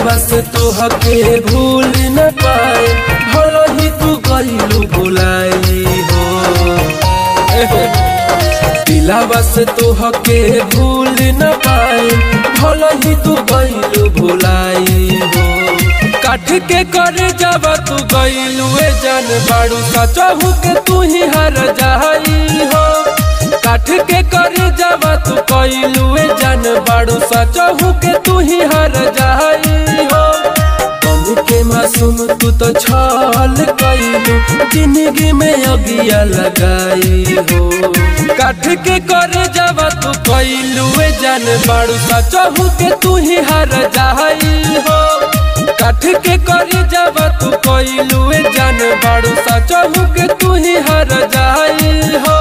दिलावा से तोहके भूल न पाए भलो ही तू गईलू भुलाई हो एहो। दिलावा से तोहके भूल न पाए भलो ही तू गईलू भुलाई हो काठ के करे जावा तू गईलू ए जान बाड़ू सचहू के तू ही हर जाई हो काठ के करे जावा तू कईलू ए जान बाड़ू सचहू के तू ही हर जाई हो बन के मासूम तू तो छल कईलू जिंदगी में अगिया लगाई हो काठ के करे जावा तू कईलू ए जान बाड़ू सचहू के तू ही हर जाई हो काठ के करे जावा तू कईलू ए जान बाड़ू सचहू के तू ही हर जाई हो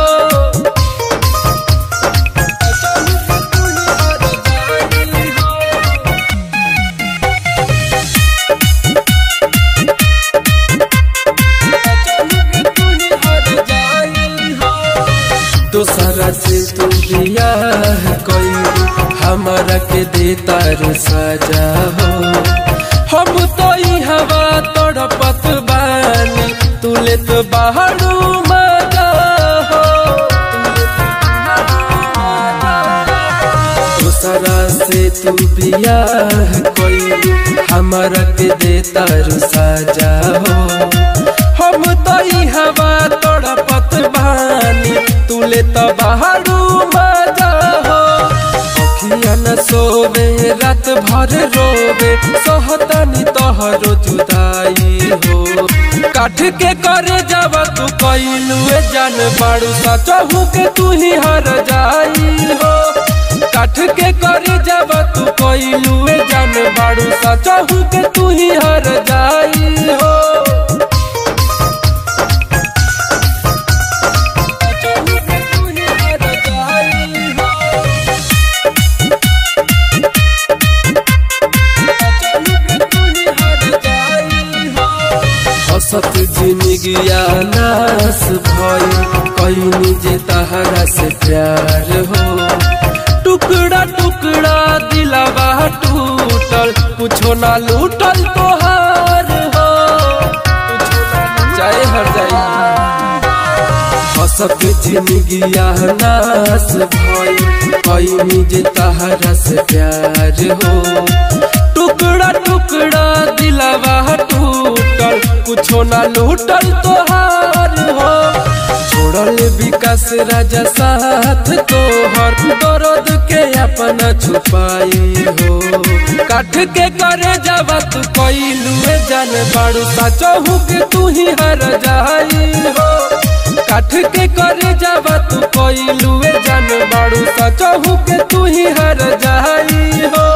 दोसरा से तू बियाह कोई हमारा के देता रे सजा हो हम तो ई हवा तड़पत बानी तुले तो बाहरू मजा हो दोसरा से तू बियाह कोई हमारा के देता रे सजा हो हम तो ई हवा तड़पत बानी तुले तो बाहरू मजा हो अखिया न सोवे रात भर रोवे सहतानी तोहरो जुदाई हो काठ के करे जावा तू कइलू ए जान बाड़ू सचहू के तू ही हर जाई हो काठ के करे जावा तू कइलू ए जान बाड़ू सचहू के तू ही हर जाई हो हसत जिंदगिया नास भई कहीं जे तहरा से प्यार हो टुकड़ा टुकड़ा दिलावा टूटल कुछो ना लूटल तोहार हो चाहे हर जाई हसत जिंदगिया नास भई कहीं जे तहरा से प्यार हो टुकड़ा टुकड़ा दिलावा टूटल कुछो ना लूटल तोहार हो छोड़ल विकास राजा साथ तोहर दर्द के अपना छुपाई हो काठ के करे जावा तू कइलू ए जान बाड़ू सचहू के तू ही हर जाई हो काठ के करे जावा तू कइलू ए जान बाड़ू सचहू के तू ही हर जाई हो